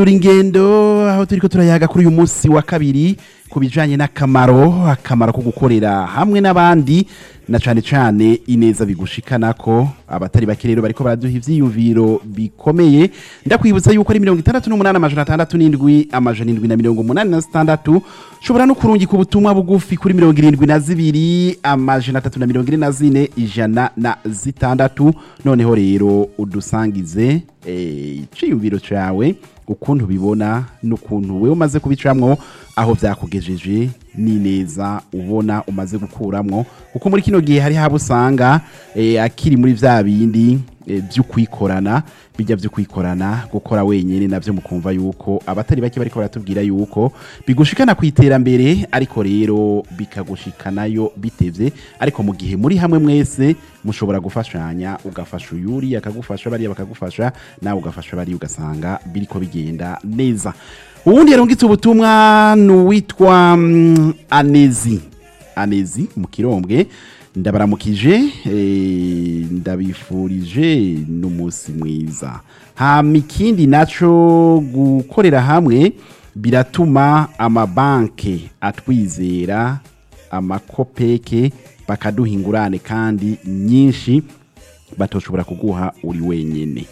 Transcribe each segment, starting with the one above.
turi ingendo aho turiko turayaga kuri uyu munsi wa kabiri ku bijanye n'akamaro akamaro ko gukorera hamwe n'abandi na cane cane ineza bigushikanako abatari bake rero bariko baraduha ivyiyumviro bikomeye ndakwibutsa yuko ari mirongo itandatu n'umunani amajana atandatu n'indwi amajana indwi na mirongo umunani na zitandatu ushobora no kurungika ubutumwa bugufi kuri mirongo irindwi na zibiri amajana atatu na mirongo ine na zine ijana na zitandatu noneho rero udusangize eh, iciyumviro cawe ukuntu bibona n'ukuntu wewe umaze kubicamwo aho vyakugejeje n'ineza ubona umaze gukuramwo kuko muri kino gihe hari habo usanga eh, akiri muri vya bindi eh, vy'ukwikorana bijya vy'ukwikorana gukora wenyene navyo mukumva yuko abatari bake bariko baratubwira yuko bigushikana ku iterambere ariko rero bikagushikanayo bitevye ariko mu gihe muri hamwe mwese mushobora gufashanya ugafasha uyuri akagufasha bariya bakagufasha nawe ugafasha bariya ugasanga biriko bigenda neza uwundi yarungitse ubutumwa ni uwitwa mm, anezi anezi mu kirombwe ndabaramukije eh, ndabifurije n'umunsi mwiza hama ikindi naco gukorera hamwe biratuma amabanke atwizera amakopeke bakaduha ingurane kandi nyinshi batoshobora kuguha uri wenyene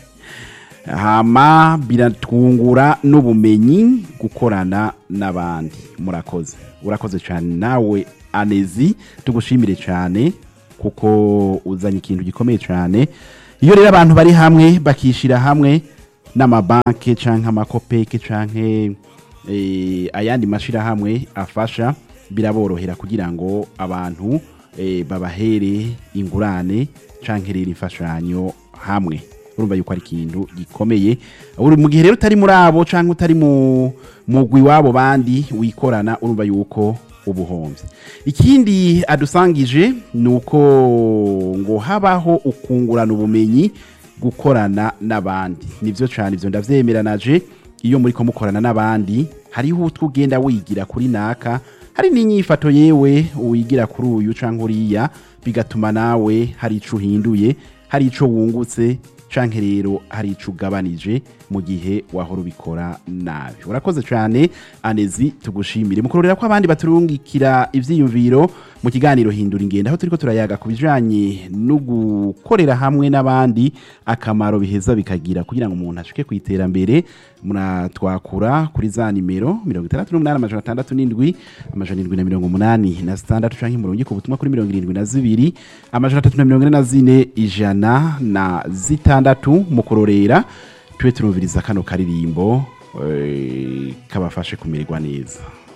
hama biratwungura n'ubumenyi gukorana n'abandi murakoze urakoze cyane nawe anezi tugushimire cyane kuko uzanye ikintu gikomeye cyane iyo rero abantu bari hamwe bakishyira hamwe n'amabanki cyangwa amakopeke cyangwa eh, ayandi mashyirahamwe afasha biraborohera kugira ngo abantu eh, babahere ingurane cyangwa rero imfashanyo hamwe urumva yuko ari ikintu gikomeye uri mu gihe rero utari muri abo cyangwa utari mu mugwi w'abo bandi wikorana urumva yuko ubuhombye ikindi adusangije ni uko ngo habaho ukungurana ubumenyi gukorana n'abandi nibyo cyane ibyo ndavyemeranaje iyo muri ko mukorana n'abandi hariho utwo ugenda wigira kuri naka hari n'inyifato yewe wigira kuri uyu cyangwa uriya bigatuma nawe hari ico uhinduye hari ico wungutse canke rero hari ico ugabanije mu gihe wahora ubikora nabi urakoze cyane anezi tugushimire mukurorera ko abandi baturungikira ivyiyumviro mu kiganiro hindura ingendo aho turiko turayaga ku bijanye no gukorera hamwe n'abandi akamaro biheza bikagira kugira ngo umuntu ashike ku iterambere muratwakura kuri za nimero mirongo itandatu n'umunani amajana atandatu n'indwi amajana indwi na mirongo umunani na zitandatu canke murongo ku butumwa kuri mirongo irindwi na zibiri amajana atatu na mirongo ine na zine ijana na zitandatu mu kurorera tube turumviriza kano karirimbo eh, kabafashe kumererwa neza